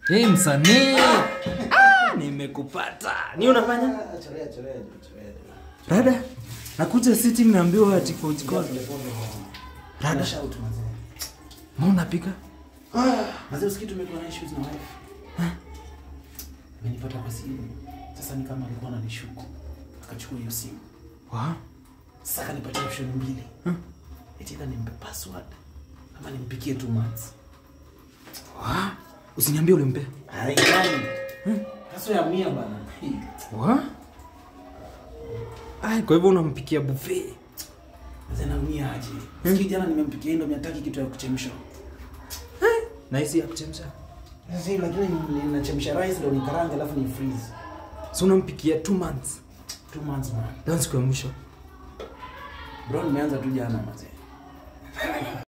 Hey, msanii ah, nimekupata ni unafanya Ah, chorea, chorea, chorea. rada nakuja sitting naambiwa ati coach call Pole, pole. Rada. Shout, mazee. ma unapika Ah, mazee usikii tumekuwa na issues na wife. Amenipata kwa simu. Sasa ni kama alikuwa ananishuku. Akachukua hiyo simu. wa Sasa akanipatia option mbili. Eti either nimpe password ama nimpikie two months. wa usiniambie ulimpe Haidani. Kaso ya mia bana. wa ai kwa hivyo unampikia buffet Mazee naumia aje. Sikii jana nimempikia hii ndo miataki kitu ya kuchemsha. na hisi ya kuchemsha Sasa hii lakini ninachemsha rice ndo nikaranga alafu ni freeze. so unampikia two months Two months man. dan siku ya mwisho Bro nimeanza tu jana mazee.